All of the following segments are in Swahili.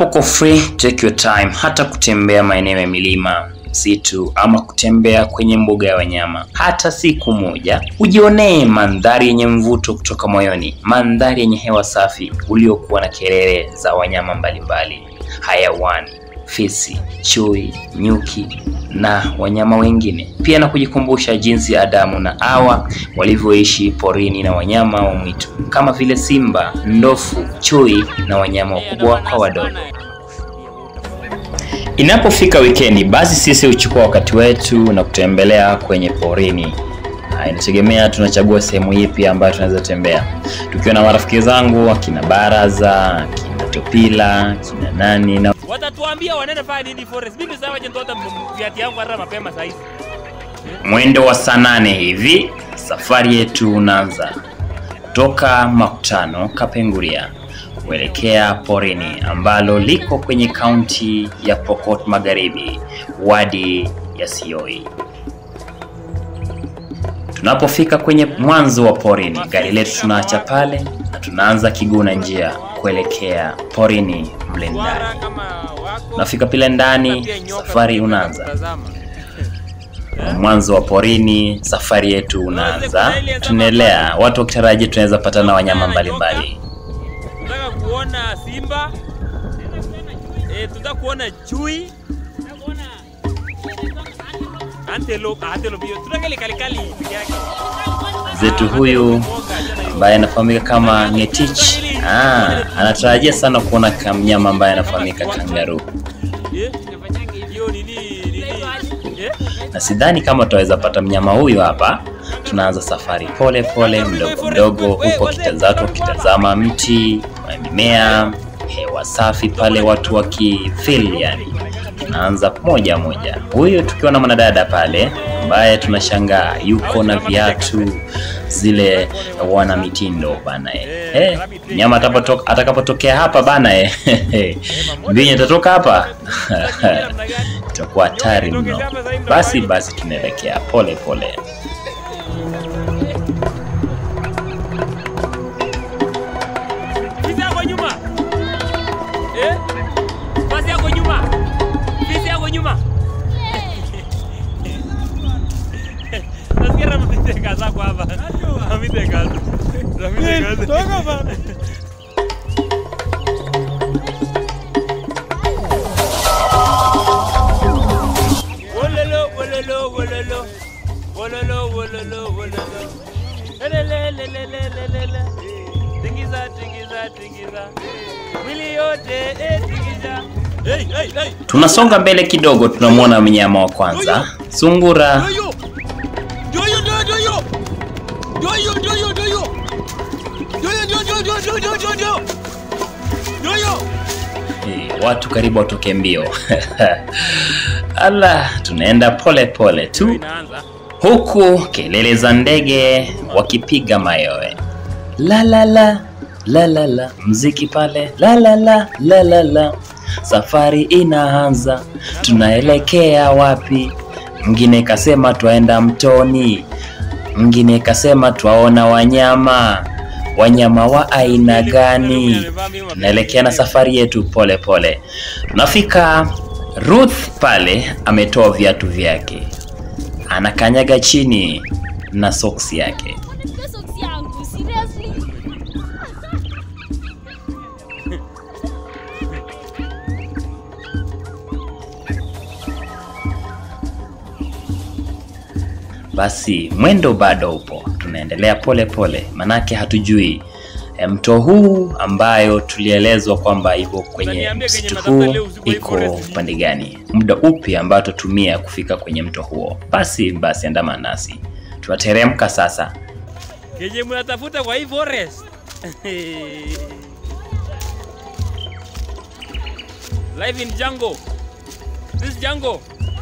Unapokuwa free, take your time, hata kutembea maeneo ya milima msitu ama kutembea kwenye mbuga ya wanyama hata siku moja, ujionee mandhari yenye mvuto kutoka moyoni, mandhari yenye hewa safi uliokuwa na kelele za wanyama mbalimbali, hayawani, fisi, chui, nyuki na wanyama wengine, pia na kujikumbusha jinsi Adamu na Hawa walivyoishi porini na wanyama wa mwitu kama vile simba, ndofu, chui na wanyama wakubwa kwa wadogo. Inapofika wikendi, basi sisi huchukua wakati wetu na kutembelea kwenye porini. Ah, Inategemea tunachagua sehemu ipi ambayo tunaweza tembea, tukiwa na marafiki zangu akina Baraza, akina Topila, akina nani na watatuambia wanaenda fanya nini forest. Mimi sasa waje nitoa viati yangu hata mapema saa hizi. mwendo wa saa nane hivi safari yetu unaanza kutoka Makutano Kapenguria kuelekea porini ambalo liko kwenye kaunti ya Pokot Magharibi, wadi ya Sioi. Tunapofika kwenye mwanzo wa porini, gari letu tunaacha pale na tunaanza kiguna njia kuelekea porini mle ndani. Wara kama wako. Nafika pile ndani, Pia nyoka safari pia unaanza. wanakutazama. mwanzo wa porini, safari yetu unaanza. Tunaelea watu wakitarajia tunaweza patana na wanyama mbalimbali. Tunataka kuona simba. Eh, tunataka kuona chui. Antelope, ah, antelope hiyo. Tunataka ile kalikali peke yake. Zetu huyu ambaye anafahamika kama Ngetich ah, anatarajia sana kuona kamnyama ambaye anafahamika kangaroo, Eh? Hiyo nini nini? Eh? na sidhani kama tutaweza pata mnyama huyu hapa. Tunaanza safari pole pole, mdogo mdogo, huko kitazatu wakitazama mti, mimea, hewa safi pale, watu wakifeel yani. Tunaanza moja moja, huyu tukiwa na mwanadada pale ambaye tunashangaa yuko na viatu zile wana mitindo bana eh. Eh, nyama atapotoka- atakapotokea hapa bana eh. mbinyi atatoka hapa itakuwa hatari mno. Basi basi tunaelekea pole pole. Fisi yako nyuma. Eh? Fisi yako nyuma. Fisi yako nyuma. Nasikia ramite kaza kwa hapa. Ramite kaza. Ramite kaza. Toka bana. Wololo, wololo, wololo. Wololo, wololo, wololo. Elelelelelelele. Tingiza, tingiza, tingiza. Mwili yote, eh, tingiza. Hey, hey, hey. Tunasonga mbele kidogo, tunamwona mnyama wa kwanza, sungura. Doyo! Doyo, doyo, doyo! Doyo, doyo, doyo! Doyo, doyo, doyo, doyo, doyo, doyo, doyo! Doyo! Eh, watu karibu watoke mbio. Ala, tunaenda pole pole tu, Inaanza. huku kelele za ndege wakipiga mayowe, la la la la la la, mziki pale, la la la la la la. Safari inaanza, tunaelekea wapi? Mwingine kasema twaenda mtoni, mwingine kasema twaona wanyama. Wanyama wa aina gani? Tunaelekea na safari yetu pole pole. Tunafika Ruth pale ametoa viatu vyake, anakanyaga chini na soksi yake. Hiyo soksi yangu, seriously? Basi mwendo bado upo, tunaendelea pole pole, manake hatujui e, mto huu ambayo tulielezwa kwamba iko kwenye Utaniambia kenye msitu matafuta huu leo usiku wa hii iko forest. upande gani, muda upi ambao tutumia kufika kwenye mto huo. Basi basi, andamana nasi, tunateremka sasa. Kenye mnatafuta kwa hii forest. Live in jungle. This jungle.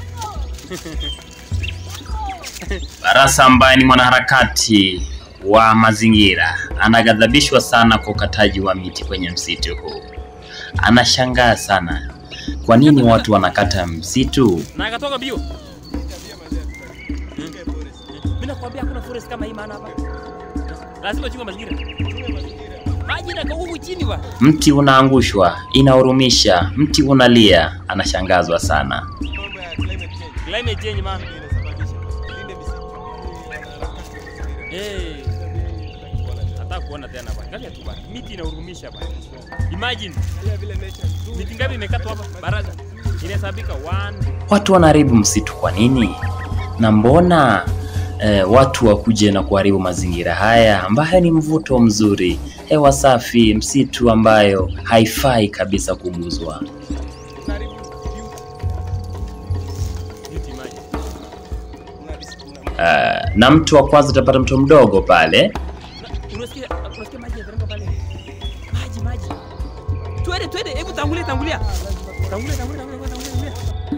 Barasa ambaye ni mwanaharakati wa mazingira anaghadhabishwa sana kwa ukataji wa miti kwenye msitu huu. Anashangaa sana kwa nini watu wanakata msitu. Na akatoka mbio. Hmm. Mimi nakwambia hakuna forest kama hii maana hapa. Lazima chunga mazingira. Maji na huku chini bwana. Mti unaangushwa, inahurumisha. Mti unalia, anashangazwa sana. mambo ya climate change Climate change man. inasababisha linde misitu wanaharakati wa mazingira Eh. Nataka kuona tena bwana. Angalia tu bwana. Miti inahurumisha bwana. Imagine Pia vile nature nzuri miti ngapi imekatwa hapa? Baraza. Inahesabika 1 Watu wanaharibu msitu kwa nini? Na mbona eh, watu wakuje na kuharibu mazingira haya ambayo ni mvuto mzuri, hewa safi, msitu ambayo haifai kabisa kuguzwa. unaharibu beauty beauty imagine. una dis- una Eh, na mtu wa kwanza utapata mto mdogo pale Na- Unasikia unasikia maji yanateremka pale. Maji maji. Twende twende, hebu tangulia tangulia. Tangulia tangulia tangulia tangulia. tangulia.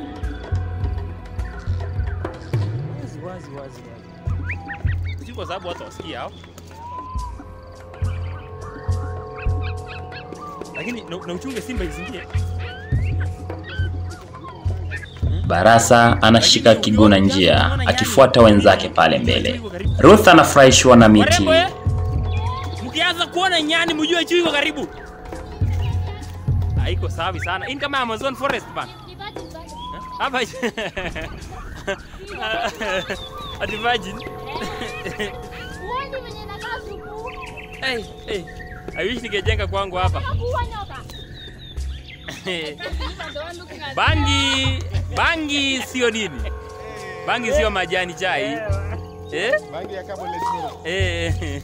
Wazi wazi wazi wazi. Si kwa sababu watu wasikia hao. Lakini na, na uchunge simba isingie. Barasa anashika kiguna njia akifuata wenzake pale mbele. Ruth anafurahishwa na miti. Warembo eh? Mkianza kuona nyani mjue chui iko karibu. Haiko safi sana. Hii ni kama Amazon forest bana. Ni virgin, virgin. Hapa Ati virgin. Huoni venye nakaa supu? Hey, hey. I wish ningejenga kwangu hapa. Nakuua nyoka. You're the one looking at Bangi, bangi sio nini? Bangi sio majani chai. Eh? bangi ya carbon zero Eh.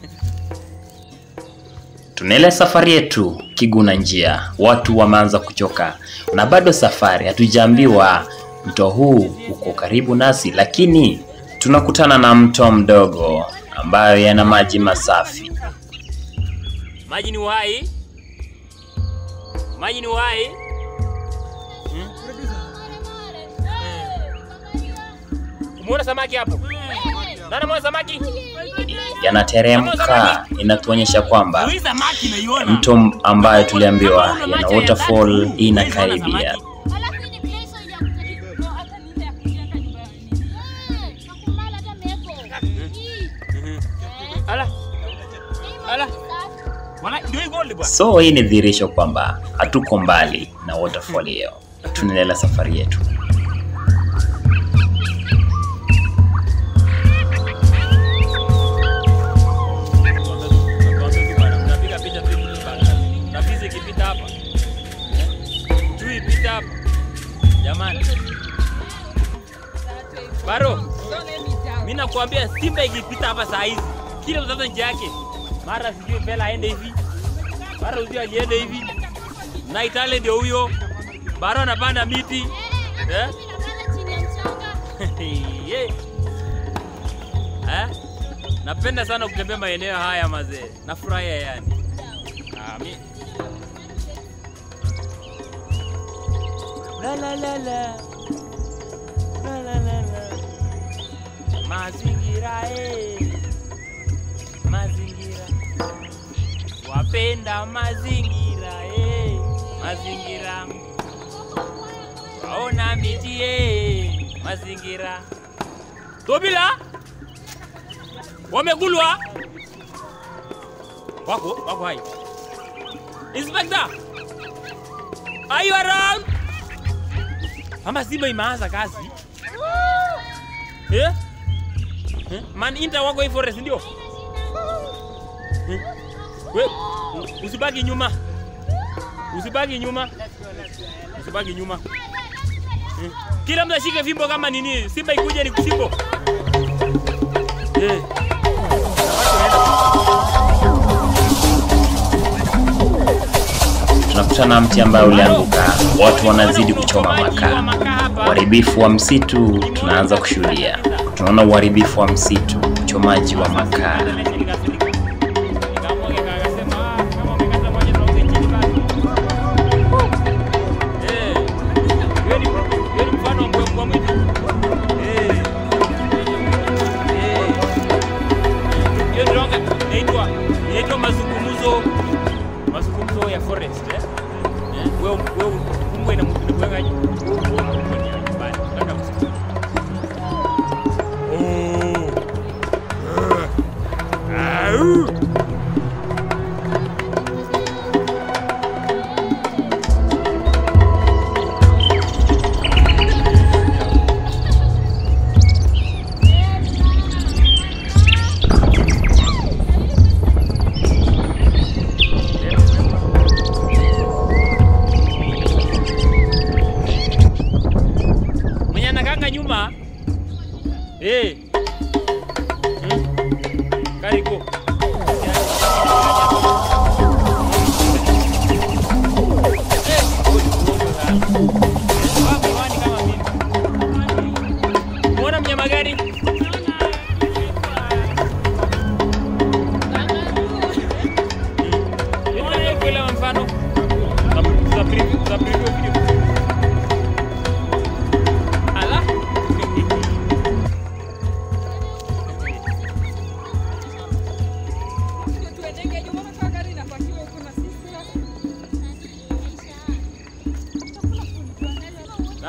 Tunaele safari yetu kiguna njia, watu wameanza kuchoka na bado safari, hatujaambiwa mto huu uko karibu nasi, lakini tunakutana na mto mdogo ambayo yana maji masafi. Maji ni uhai. Maji ni uhai. Hmm? Umeona samaki hapo? Nani ameona samaki? Yanateremka, inatuonyesha kwamba Hii samaki naiona. mto ambayo tuliambiwa yana waterfall inakaribia. Alafu hii ni place ya kujaribu- no, hata ni ile ya kujenga nyumba ya nini. Eh, nakumala hata meko. Hii, Mhm. eh, Ala, hii Ala. maji safi. wala ndio hii gold bwana. So hii ni dhihirisho kwamba hatuko mbali na waterfall hiyo. Tunaendelea safari yetu. Unapiga picha tu hivi bana. Na pisi ikipita hapa. Chui ipita hapa. Jamani. Baro. Mimi nakwambia Simba ikipita hapa saa hizi. Kila mtoto nje yake. Mara sijui Bella aende hivi. Mara uzio aliende hivi. Na Itale ndio huyo. Baro anapanda miti. Eh? Mimi napanda chini ya mchanga. Yeah. Eh? Napenda sana kutembea maeneo haya mazee. Nafurahia yani. Ah, mi... La la la la. La la la la. Mazingira eh. Mazingira. Wapenda mazingira eh. Mazingira. Waona miti eh. Mazingira. Tobila wamegulwa, wako wako hai. Inspector, are you around? Ama Simba imeanza kazi eh? Eh? Man inter wako hii forest ndio eh? We, usibaki nyuma, usibaki nyuma, usibaki nyuma eh? Kila mtu ashike fimbo kama nini, Simba ikuje ni kusimbo eh. Tunakutana na mti ambayo ulianguka, watu wanazidi kuchoma makaa. Uharibifu wa msitu tunaanza kushuhudia. Tunaona uharibifu wa msitu, uchomaji wa makaa. inaitwa mazungumzo mazungumzo ya forest eh? Eh, wewe wewe kumbwe na mtu kuweka nyumbani nataka msitu oh Ah.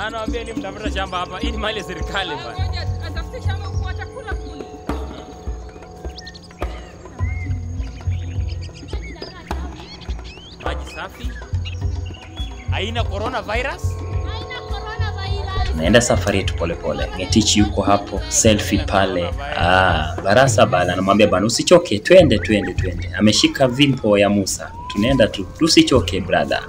Anawaambia ni mtafuta shamba hapa. Hii ni mali ya serikali bwana. Ngoja atafute shamba kwa chakula kule. Maji safi. Haina coronavirus. Haina coronavirus. Tunaenda safari yetu polepole. Ngetichi yuko hapo, selfie pale. Ah, Barasa bana anamwambia bana, usichoke, twende twende twende. Ameshika vimpo ya Musa, tunaenda tu, usichoke brother.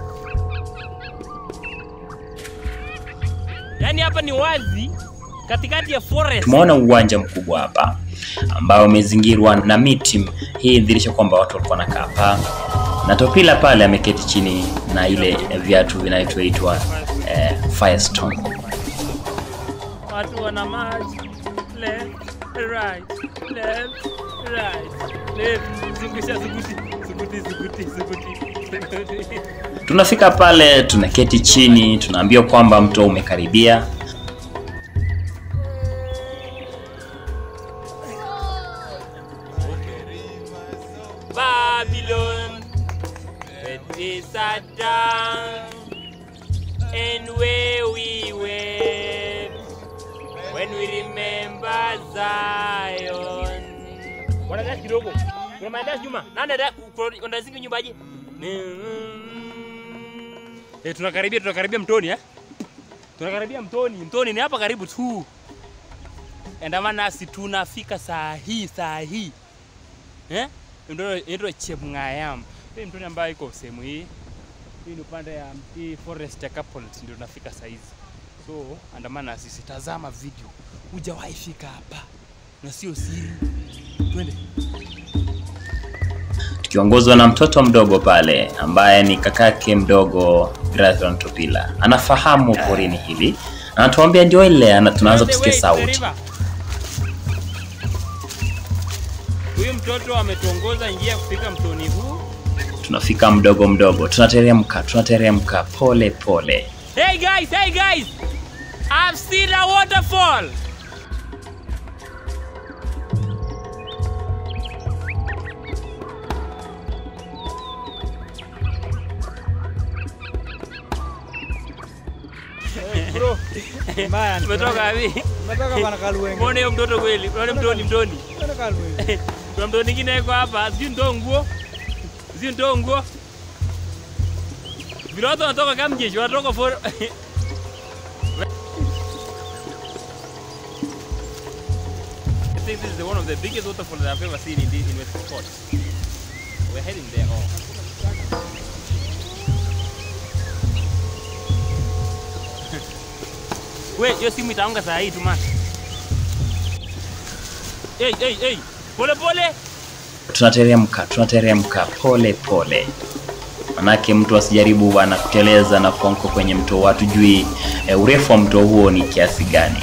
Yaani hapa ni wazi katikati ya forest. Tumeona uwanja mkubwa hapa ambao umezingirwa na miti. Hii dhirisha kwamba watu walikuwa wanakaa hapa, na Topila pale ameketi chini na ile viatu vinavyoitwa eh, Firestone. Watu wana maji. Left, right, left, right, left. Zungusha zuguti, zuguti, zuguti, zuguti, zuguti. Tunafika pale, tunaketi chini, tunaambiwa kwamba mto umekaribia. Babylon, when we sat down and where we went, when we remember Zion. Wana dance kidogo. Kuna maendeleo nyuma. Nani da unaziki nyumbaje? Eh, tunakaribia tunakaribia mtoni eh? Tunakaribia mtoni. Mtoni ni hapa karibu tu. Endamana nasi tunafika saa hii saa hii. Eh? Ndio ndio Chemng'ayam. Hii mtoni ambayo iko sehemu hii. Hii ni upande ya hii forest ya Capult ndio tunafika saa hizi. So andamana na sisi, tazama video. Hujawahi fika hapa na sio siri. Twende. tukiongozwa na mtoto mdogo pale ambaye ni kakake mdogo Grathon Topila. Anafahamu porini hili, anatuambia ndio ile, ana- tunaanza On the kusikia way to the sauti. river. Huyu mtoto ametuongoza njia kufika mtoni huu. Tunafika mdogo mdogo, tunateremka, tunateremka pole pole. Hey guys, hey guys! I've seen a waterfall! Bro, mbaya ni. Umetoka wapi? Umetoka bana Kalwenge. Muone huyo mtoto kweli. Muone mtoni mtoni. Umetoka Kalwenge. Kuna mtoto mwingine yuko hapa, sijui nitoe nguo. Sijui nitoe nguo. Vile watu wanatoka kama mjeshi, wanatoka for I think this is one of the biggest waterfalls that I've ever seen in, this, in West Pokot. We're heading there. Oh. We, hiyo simu itaanguka saa hii tu man. Hey, hey, hey. Pole pole. Tunateremka, tunateremka pole pole, manake mtu asijaribu bwana kuteleza na kuanguka kwenye mto, hatujui e, urefu wa mto huo ni kiasi gani.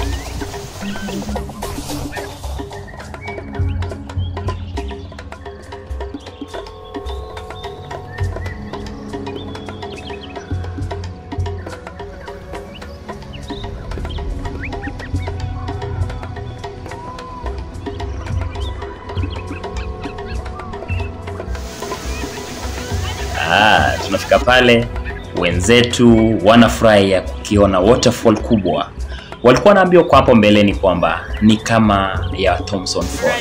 Ah, tunafika pale, wenzetu wanafurahi ya kukiona waterfall kubwa. Walikuwa wanaambiwa kwa hapo mbeleni kwamba ni kama ya Thompson Fall.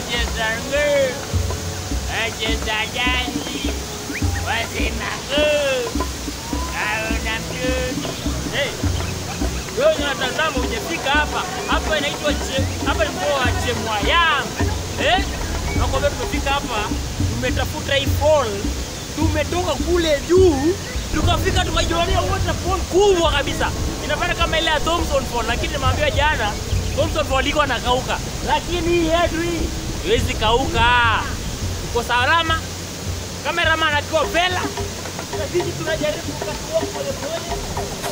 Hey, wewe unatazama hujafika hapa. Hapa inaitwa che, hapa ni mkoa wa Chemwayam. Eh? Nakwambia tumefika hapa, tumetafuta hii fall. Tumetoka kule juu, tukafika tukajionea waterfall kubwa kabisa. Inafanya kama ile ya Thompson Fall, lakini nimeambiwa jana Thompson Fall iko nakauka. Lakini hii yetu hii haiwezi kauka. Tuko salama. Kameraman akiwa Bella. Na sisi tunajaribu kukatoa pole pole.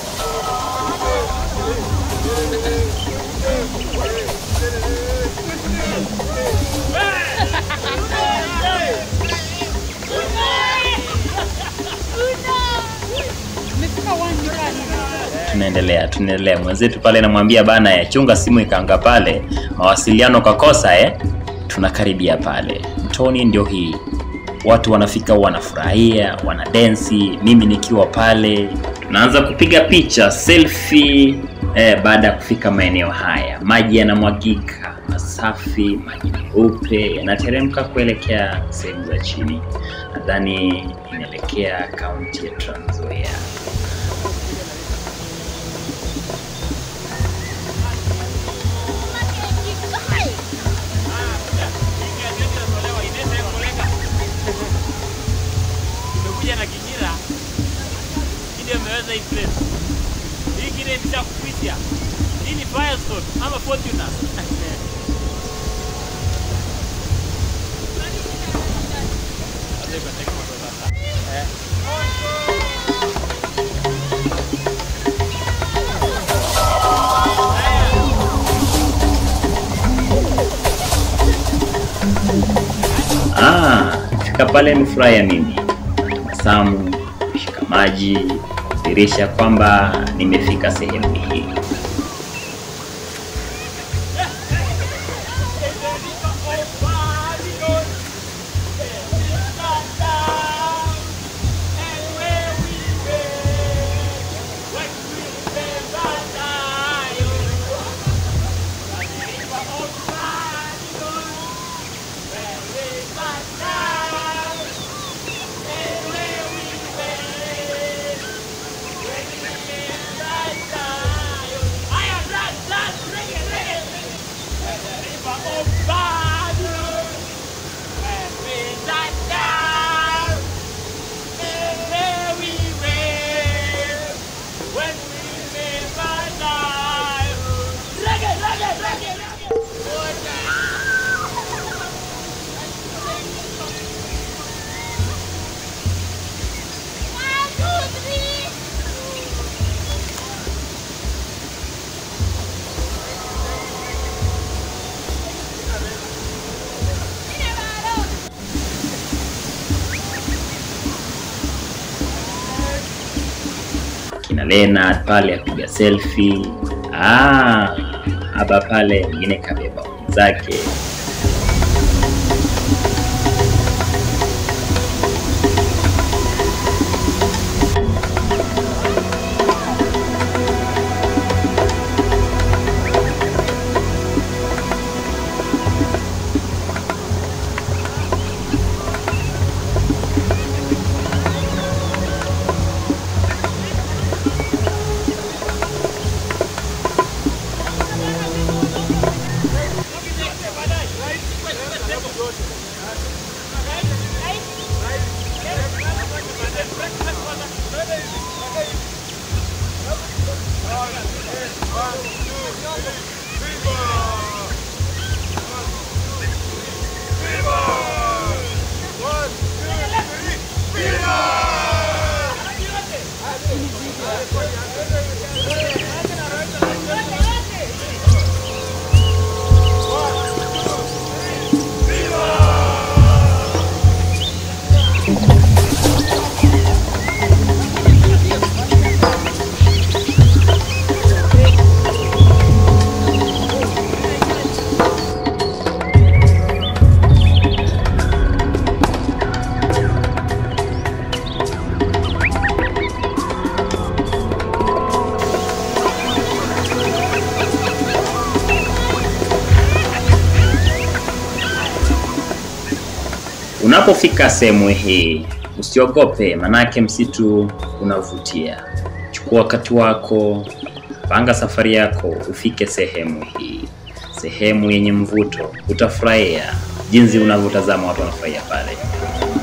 Tunaendelea, tunaendelea. Mwenzetu pale anamwambia bana, ya chunga simu ikaanga pale, mawasiliano kakosa eh. Tunakaribia pale mtoni, ndio hii watu wanafika, wanafurahia, wanadensi, mimi nikiwa pale naanza kupiga picha selfie eh, baada ya kufika maeneo haya. Maji yanamwagika masafi, maji meupe yanateremka kuelekea sehemu za chini. Nadhani inaelekea kaunti ya Trans Nzoia. Tumekuja na kijira kile ameweza hii place. Hii kile imeshakupisha. Hii ni Firestone ama Fortuner. Sasa iko tek moto sasa. Eh. Ah, fika pale nifurahia mimi, tabasamu, kushika maji, kudhihirisha kwamba nimefika sehemu hii. Kina Leonard pale apiga selfie. Ah, hapa pale mwingine kabeba zake. Unapofika sehemu hii usiogope, manake msitu unavutia. Chukua wakati wako, panga safari yako, ufike sehemu hii, sehemu yenye mvuto. Utafurahia jinsi unavyotazama watu wanafurahia pale.